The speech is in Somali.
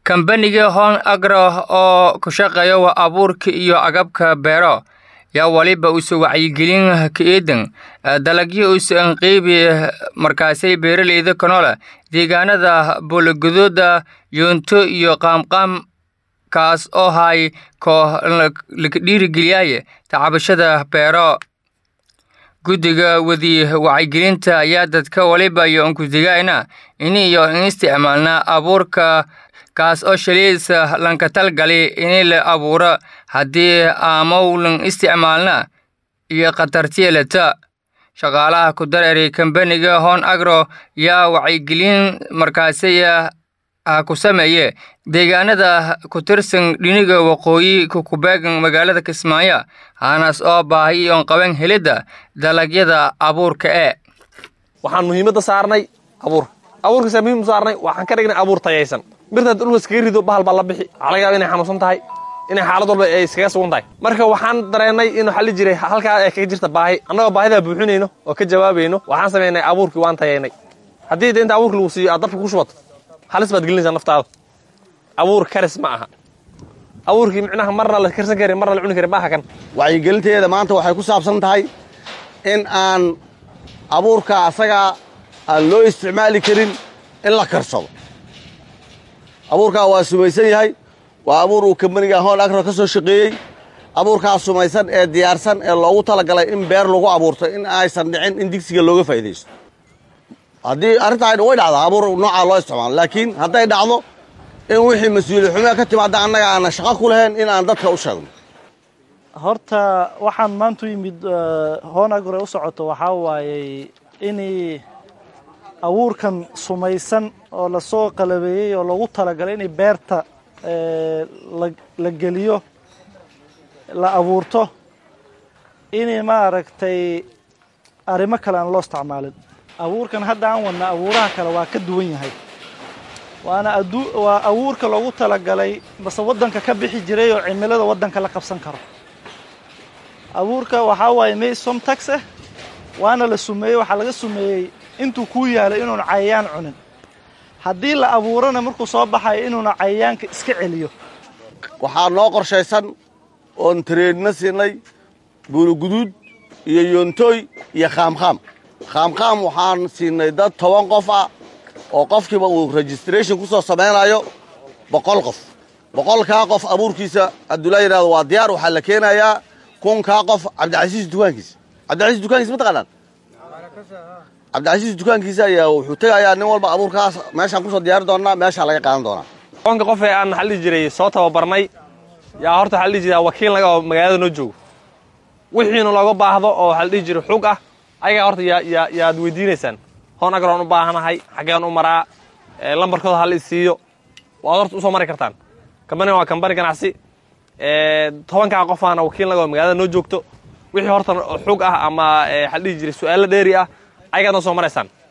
Kambaniga Horn Agro oo ku shaqeeya waa abuurka iyo agabka beero yaa waliba usu wacyigelin ka eedan dalagyo usan qeybi markaasay beeraleyda kanola deegaanada boologodooda yoonto iyo qaamqaam kaas oo hay koo laga dhiirigeliyay tacabashada beero guddiga wadi wacyigelinta ayaa dadka waliba iyo unkudigayna in iyo in isticmaalna abuurka kaas oo shaliisa lanka talgali in la abuuro haddii aamowlan isticmaalna iyo khatartielata shaqaalaha ku dareeray kambaniga hon agro yaa wacyigelin markaasi ku sameeye deegaanada ku tirsan dhiniga waqooyi kukubeegan magaalada kismaayo haanaas oo baahi oon qaban helidda dalagyada abuurka ee waxaan muhiimadda saarnay abuur abuurkaasa muhiim u saarnay waxaan ka dhignay abuur tayaysan birtaad dhulka iskaga rido bahal baa la bixi waxaa laga yaaba inay xanuunsan tahay inay xaalad walba ay iskaga sugan tahay marka waxaan dareennay in waxaa la jiray halkaa ay kaga jirta baahi annagoo baahidaa buuxinayno oo ka jawaabayno waxaan samaynay abuurkii waan tayaynay haddii de inta abuurka lagu siiyo aad dabka ku shubato halis baad gelinaysaa naftaada abuur karis ma aha abuurkii micnaha marna la karsan karin marna la cuni karin maaha kan wacyigelinteeda maanta waxay ku saabsan tahay in aan abuurka asagaa aan loo isticmaali karin in la karsado abuurkaa waa sumaysan yahay waa abuur uu kambaniga hoon agro ka soo shaqeeyey abuurkaa sumaysan ee diyaarsan ee loogu talagalay in beer lagu abuurto in aysan dhicin in digsiga looga faa'iidaysto haddii arrintaa way dhacdaa abuur noocaa loo isticmaalo laakiin hadday dhacdo in wixii mas-uuliyad xumea ka timaada annaga aanan shaqo ku lahayn in aan dadka u sheegno horta waxaan maanta u yimid hoonagore u socoto waxaa waayey inay abuurkan sumaysan oo lasoo qalabeeyey oo loogu talagalay inay beerta la geliyo la abuurto inay maaragtay arrimo kale aan loo isticmaalin abuurkan hadda aan wadna abuuraha kale waa ka duwan yahay waana waa abuurka loogu talagalay base waddanka ka bixi jiray oo cimilada waddanka la qabsan karo abuurka waxaa waaye maysom tax ah waana la sumeeyey waxaa laga sumeeyey intuu kuu yaalay inuuna cayayaan cunin haddii la abuurana markuu soo baxayo inuuna cayayaanka iska celiyo waxaa noo qorshaysan oon tareedna siinay buuluguduud iyo yoontooy iyo khaamkhaam khaamkhaam waxaan siinay dad toban qof ah oo qofkiiba uu registration ku soo samaynayo boqol qof boqolkaa qof abuurkiisa hadduu la yidhahdo waa diyaar waxaa la keenayaa kunkaa qof cabdicasiis dukaankiisa cabdicasiis dukaankiisa ma taqaanaan cabdicasiis dukaankiisa ayaa wuxuu tegayaa nin walba abuurkaas meeshaan kusoo diyaari doonnaa meeshaa laga qaadan doonaa tobanka qof ee aan waxaa la dhihi jiray soo tababarnay yaa horta waxaa la dhihi jiraa wakiil naga oo magaalada noo joogo wixiina looga baahdo oo waxaa la dhihi jiray xug ah ayagaa horta yaa yaad weydiinaysaan hoon agroon u baahanahay xaggeen u maraa lambarkooda ha la isiiyo waad horta usoo mari kartaan kambanigan waa kambani ganacsi tobankaa qofaana wakiil naga oo magaalada noo joogto wixii horta xug ah ama waxaa la dhihi jiray su-aalo dheeri ah ayagaad noo soo maraysaan